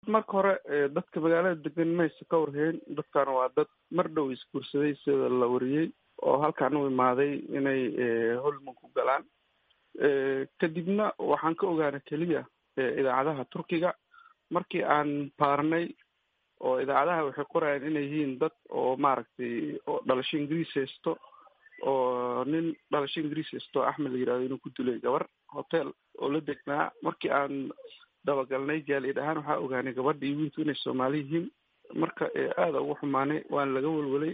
marka hore dadka magaalada degan maysa ka warheen dadkan waa dad mar dhow isguursaday sida la wariyey oo halkaan u imaaday inay holman ku galaan kadibna waxaan ka ogaana keliya idaacadaha turkiga markii aan baarnay oo idaacadaha waxay qorayaan inay yihiin dad oo maaragtay oo dhalasho ingiriis haysto oo nin dhalasho ingiriis haysto axmed la yihahdo inuu ku dilay gabar hotel oo la degnaa markii aan dabagalnay jaaliyad ahaan waxaa ogaanay gabadha iyo wiilku inay soomaali yihiin marka aada ugu xumaanay waana laga welwelay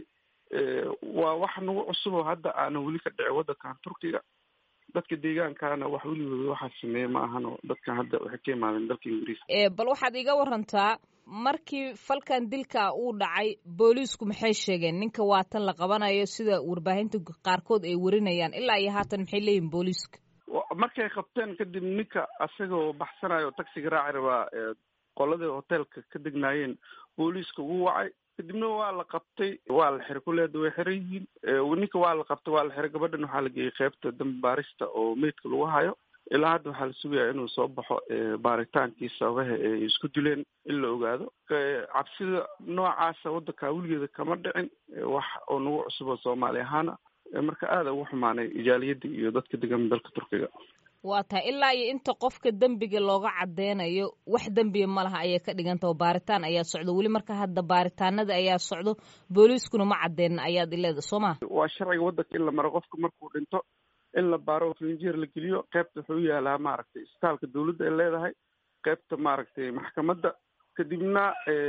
waa wax nagu cusub oo hadda aanan weli ka dhicin waddankan turkiga dadka deegaankana wax weligooda waxaa sameeye ma ahano dadkan hadda waxay ka imaadeen dalka ingiriiska bal waxaad iga warantaa markii falkan dilka uu dhacay booliisku maxay sheegeen ninka waatan la qabanayo sida warbaahinta qaarkood ay warinayaan ilaa iyo haatan maxay leeyihin booliiska markay qabteen kadib ninka asagoo baxsanayo taxiga raaci rabaa qoladii hoteelka ka degnaayeen booliiska ugu wacay kadibna waa la qabtay waa la xiray kuleeda way xiran yihiin ninka waa la qabtay waa la xiray gabadhan waxaa la geeyey qeybta dambi baarista oo meydka lagu hayo ilaa hadda waxaa la sugayaa inuu soo baxo baaritaankii sababaha ay isku dileen in la ogaado cabsida noocaasa waddanka weligeeda kama dhicin wax oo nagu cusub oo soomaali ahaana marka aada ugu xumaanay jaaliyadda iyo dadka degan dalka turkiga waa tahay ilaa iyo inta qofka dembiga looga cadeynayo wax dembiya ma laha ayay ka dhiganta oo baaritaan ayaa socdo weli marka hadda baaritaanada ayaa socdo booliiskuna ma cadeynin ayaad ileeda soo ma waa sharciga waddanka in la maro qofka markuu dhinto in la baaro filinjeer la geliyo qeybta wuxuu yaalaa maaragtay isbitaalka dawladda ay leedahay qeybta maaragtay maxkamadda kadibna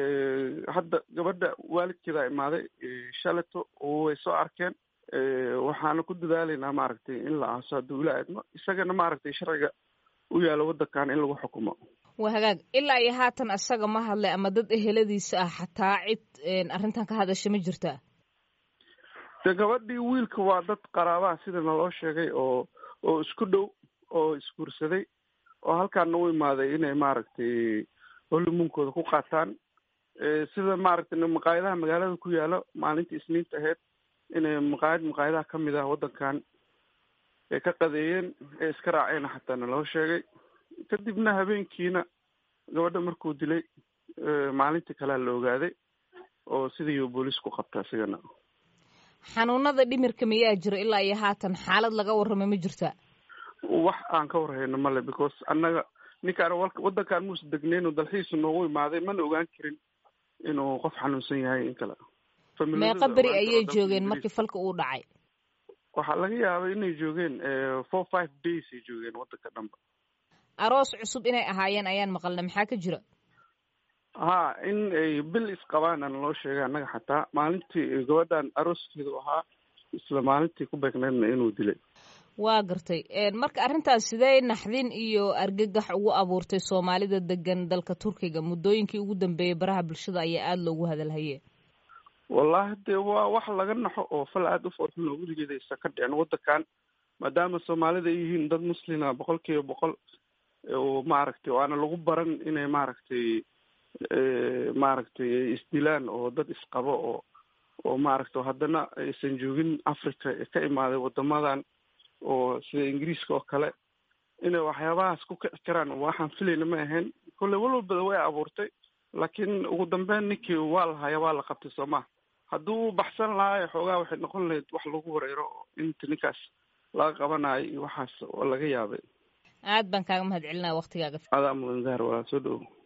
hadda gabadha waalidkeeda imaaday shaleto way soo arkeen waxaana ku dadaalaynaa maaragtay in la aaso hadduu ila aadmo isagana maaragtay sharciga u yaalo waddankan in lagu xukumo waa hagaag ilaa iyo haatan isaga ma hadlay ama dad eheladiisa ah xataa cid arrintan ka hadasha ma jirtaa de gabadhii wiilka waa dad qaraabaha sida naloo sheegay oo oo isku dhow oo isguursaday oo halkaana u imaaday inay maaragtay holimunkooda ku qaataan sida maaragtay maqaayadaha magaalada ku yaalo maalintii isniinta ahayd inay maqaayad maqaayadaha kamid ah waddankan ay ka qadeeyeen ee iska raaceen xataa naloo sheegay kadibna habeenkiina gabadha markuu dilay maalintii kalea la ogaaday oo sidii booliisku qabta isigana xanuunada dhimirka miyaa jiro ilaa iyo haatan xaalad laga warramay ma jirta wax aan ka warhayno male because annaga ninkaan waddankaan muusa degnayn dalxiisu noogu imaaday mana ogaan karin inuu qof xanuunsan yahay in kale meeqa beri ayay joogeen markii falka uu dhacay waxaa laga yaabay inay joogeen four five days ay joogeen waddanka dhanba aroos cusub inay ahaayeen ayaan maqalna maxaa ka jira ha in ay bil isqabaan aan loo sheegay annaga xataa maalintii gabadhan arooskeedu ahaa isla maalintii ku beegneedna inuu dilay waa gartay marka arrintaas sidee naxdin iyo argagax ugu abuurtay soomaalida degan dalka turkiga muddooyinkii ugu dambeeyey baraha bulshada ayaa aada loogu hadalhaye wallahi dee waa wax laga naxo oo fal aada u foorxun oo weligeeda aysa ka dhicin waddankan maadaama soomaalida ay yihiin dad muslima boqol kiiba boqol oo maaragtay waana lagu baran inay maaragtay maaragtay ay isdilaan oo dad isqabo oo oo maaragtay haddana aysan joogin africa ka imaaday waddamadan oo sida ingiriiska oo kale inay waxyaabahaas ku kici karaan waxaan filayna ma ahayn kolley walwalbada way abuurtay laakiin ugu dambeyn ninkii waa la haya waa la qabtay soo maha hadduu baxsan lahaa xoogaa waxay noqon lahayd wax lagu wareero inta ninkaas laga qabanayo iyo waxaas laga yaabay aad baan kaaga mahad celinaya waktigaaga adaa mudan zahar walaa soo dhowo